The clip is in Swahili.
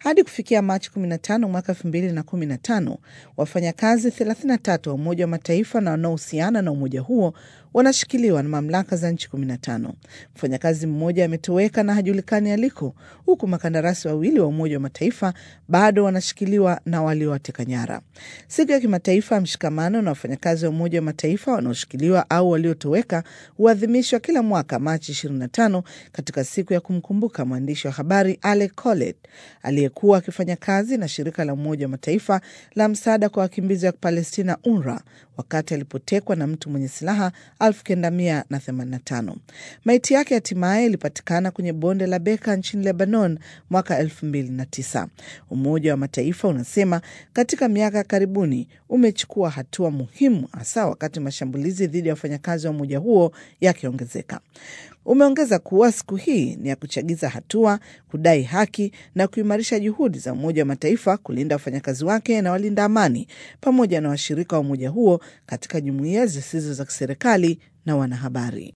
Hadi kufikia Machi 15 mwaka 2015, wafanyakazi 33 wa Umoja wa Mataifa na wanaohusiana na umoja huo wanashikiliwa na mamlaka za nchi 15. Mfanyakazi mmoja ametoweka na hajulikani aliko, huku makandarasi wawili wa Umoja wa Mataifa bado wanashikiliwa na waliowateka nyara. Siku ya kimataifa ya mshikamano na wafanyakazi wa Umoja wa Mataifa wanaoshikiliwa au waliotoweka huadhimishwa kila mwaka Machi 25 katika siku ya kumkumbuka mwandishi wa habari Alec Colet aliyekuwa akifanya kazi na shirika la Umoja wa Mataifa la msaada kwa wakimbizi wa Palestina, UNRWA, wakati alipotekwa na mtu mwenye silaha 1985. Maiti yake hatimaye ilipatikana kwenye bonde la Beka nchini Lebanon mwaka 2009. Umoja wa Mataifa unasema katika miaka ya karibuni umechukua hatua muhimu, hasa wakati mashambulizi dhidi ya wafanyakazi wa umoja huo yakiongezeka. Umeongeza kuwa siku hii ni ya kuchagiza hatua, kudai haki na kuimarisha juhudi za Umoja wa Mataifa kulinda wafanyakazi wake na walinda amani pamoja na washirika wa umoja huo katika jumuiya zisizo za kiserikali na wanahabari.